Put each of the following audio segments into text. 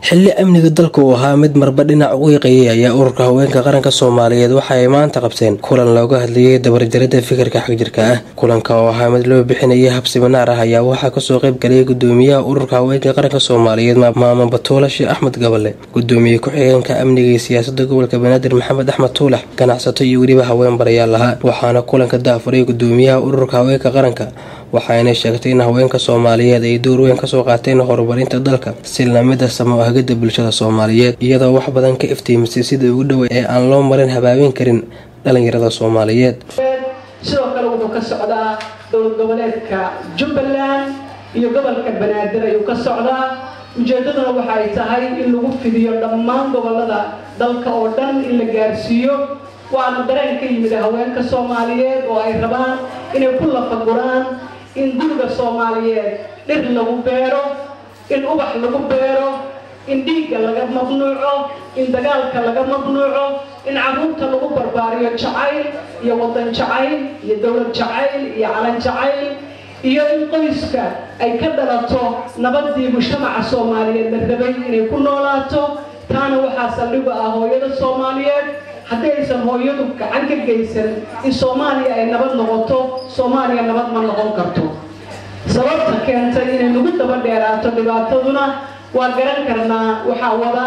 xilli amniga dalka uu ahaa mid marba dhinac u iiqayay ayaa ururka haweenka qaranka soomaaliyeed waxa ay maanta qabteen kulan looga hadlayay dabarjarada fikirka xagjirka ah kulanka oo ahaa mid loo bixinayay hab siminaar ah ayaa waxaa kasoo qayb galay gudoomiyaha ururka haweenka qaranka soomaaliyeed maamo batuula sheekh axmed gabale gudoomiye ku-xigeenka amniga iyo siyaasada gobolka banaadir maxamed axmed tuulax ganacsato iyo weliba haween barayaal ahaa waxaana kulanka daafuray gudoomiyaha ururka haweenka qaranka waxaayna sheegtay in haweenka soomaaliyeed ay door weyn kasoo qaateen horumarinta dalka si lamida samo ahgida bulshada soomaaliyeed iyadoo wax badan ka iftiimisay sida ugu dhowa ee aan loo marin habaabin karin dhalinyarada soomaaliyeed sidoo kale wuxuu ka socdaa dowlad goboleedka jubbaland iyo gobolka banaadir ayuu ka socdaa ujeedaduna waxay tahay in lagu fidiyo dhammaan gobolada dalka oo dhan in la gaarsiiyo waana dareen ka yimid haweenka soomaaliyeed oo ay rabaan inay ku lafaguraan in guriga soomaaliyeed dhir lagu beero in ubax lagu beero in dhiigga laga mamnuuco in dagaalka laga mamnuuco in caruurta lagu barbaariyo jacayl iyo wadan jacayl iyo dowlad jacayl iyo calan jacayl iyo in qoyska ay ka dhalato nabadii mujtamaca soomaaliyeed la rabay inay ku noolaato taana waxaa saldhigu ah hooyada soomaaliyeed haddii aysan hooyadu gacan ka geysan in soomaaliya ay nabad noqoto soomaaliya nabad ma noqon karto sababta keentay inay nagu daba dheeraato dhibaataduna waa garan karnaa waxaa wada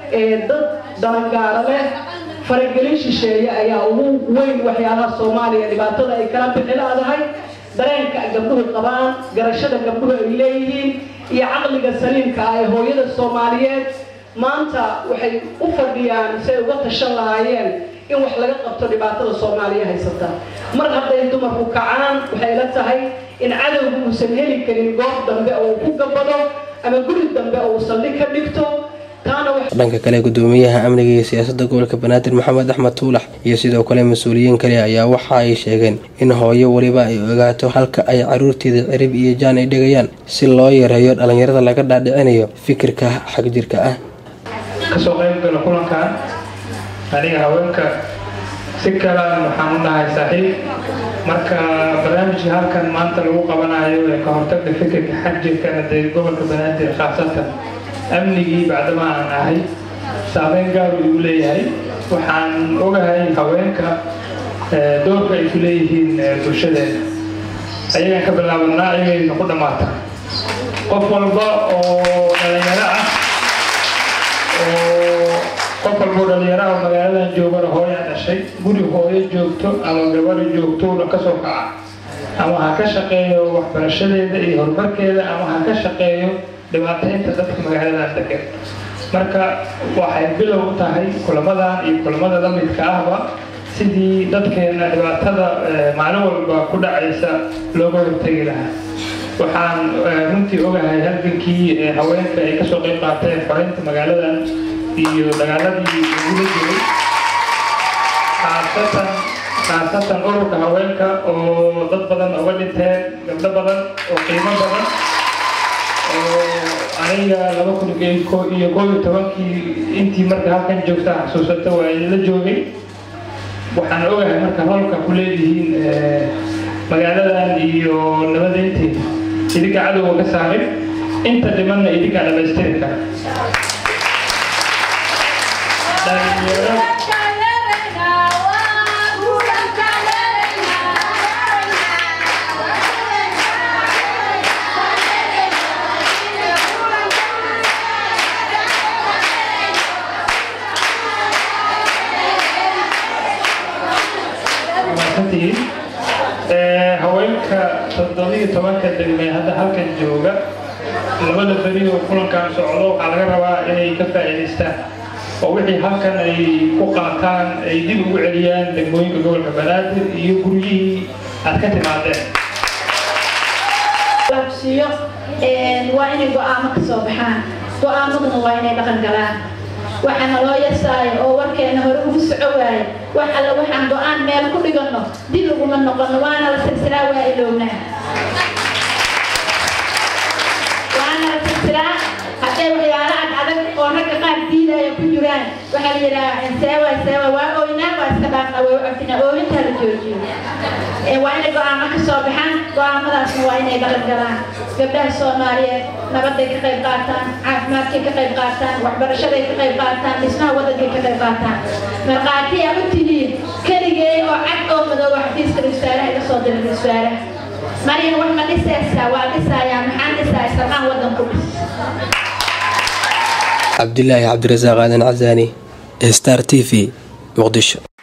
dad dalangaaro leh faragelin shisheeye ayaa ugu weyn waxyaalaha soomaaliya dhibaatada ay kala bixi laadahay dareenka gabdhuhu qabaan garashada gabdhuhu ay leeyihiin iyo caqliga saliimka ah ee hooyada soomaaliyeed maanta waxay u fadhiyaan si ay uga tashan lahaayeen in wax laga qabto dhibaatada soomaaliya haysata mar hadday dumarku kacaan waxay la tahay in cadowgu uusan heli karin goob dambe oo uu ku gabado ama guri dambe oo uu saldhig ka dhigto dhanka kale gudoomiyaha amniga iyo siyaasada gobolka banaadir maxamed axmed tuulax iyo sidoo kale mas-uuliyiin kale ayaa waxa ay sheegeen in hooyo weliba ay ogaato halka ay caruurteeda cirib iyo jaan ay dhigayaan si loo yareeyo dhalinyarada laga dhaadhicinayo fikirka xagjirka ah kasoo qayb gala kulankan aniga haweenka si kalaan waxaan u nahay saaxiib marka barnaamijka halkan maanta lagu qabanayo ee ka hortagga fikirka xagjirkana dee gobolka banaadir khaasatan amnigii bacdama aan ahay saameyn gaaru igu leeyahay waxaan ogahay haweenka doorka ay ku leeyihiin bulshadeena ayagaan ka bilaabanaa ayagayna ku dhammaata qof walba oo dhalinyaro ah oo qof walbao dhalinyaro ah magaaladan joogana hooyaa dhashay guri hooyo joogto ama gabari joogtona ka soo kaca ama ha ka shaqeeyo waxbarashadeeda iyo horumarkeeda ama ha ka shaqeeyo dhibaataynta dadka magaaladan degan marka waxay bilow u tahay kulamadan iyo kulamada la midka ahba sidii dadkeena dhibaatada maalin walba ku dhacaysa looga hortegi lahaa waxaan runtii ogahay halgankii haweenka ay kasoo qayb qaateen xoreynta magaaladan iyo dagaaladii ugula jiray khaasatan khaasatan ururka haweenka oo dad badan uga dhinteen gabdho badan oo qiimo badan aniga laba kun iyo koob iyo tobankii intii marka halkan joogta xasuusata waa idinla joogay waxaan ogahay marka roolka ku leedihiin magaaladan iyo nabadeynteeda idinka cadowga ka saarin inta dhimanna idinka dhamaystiri kara haweenka toddobiyo tobanka degmee hadda halkan jooga labada beri oo kulankan socdo waxaa laga rabaa inay ka faa'iidaystaan oo wixii halkan ay ku qaataan ay dib ugu celiyaan degmooyinka gobolka banaadir iyo guryihii aad ka timaadeen labsiyo waa inay go-aamo ka soo baxaan go-aamaduna waa inay dhaqan galaan waxaana loo yasaayo oo warkeena hore ugu soco waaye wax alle waxaan go-aan meel ku dhiganno dib uguma noqono waana la silsilaa waa ilownaa waana la silsilaa hadday waxyaalo ad adag oo ragga qaar diidaya ku jiraan waxaa la yidhaha seewa seewa waa ooynaa waa iska dhaafna way u cafina ooyintaa la joojiyo waa inay go-aamo ka soo baxaan go-aamadaasna waa inay dhaqan galaan gabdhaha soomaaliyeed nabaday ka qayb qaataan caafimaadkay ka qayb qaataan waxbarashaday ka qayb qaataan dhismaha waddankay ka qayb qaataan markhaati aa u tihiin keligay oo cad oo madooba xafiiska ra-iisaaraha iga soo diray ra-iisaaraha maryan wax ma dhisaysaa waa dhisayaa maxaan dhisaaya sarqaan waddanku dhis cabdilaahi cabdirasaaq aadan casaani star t v muqdisho